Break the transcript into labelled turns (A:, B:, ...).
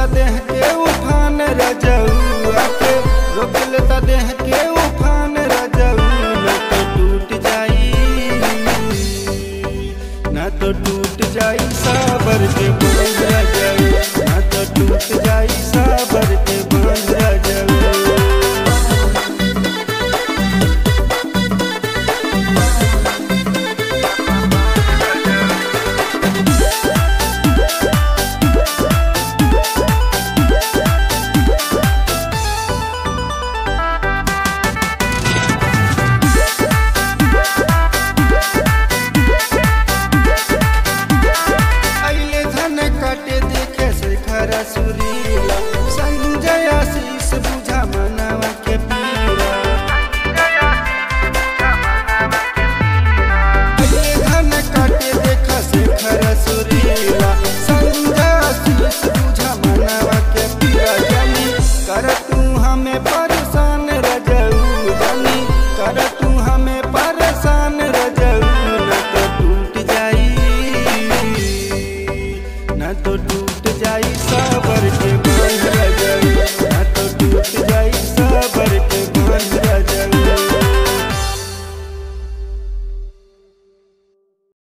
A: लेता देह के उफान रजौआ के रोक लेता देह के उफान रजऊ न तो टूट जाई न तो टूट जाई साबर के बांध रजऊ न तो टूट जाई साबर के बांध रजऊ अइले धन काटे देखे शेखर सुरीला संजय आशीष बुझा मनवा के पीरा अइले धन काटे देखे शेखर सुरीला संजय आशीष बुझा मनवा के पीरा जानी कर तू हमें पर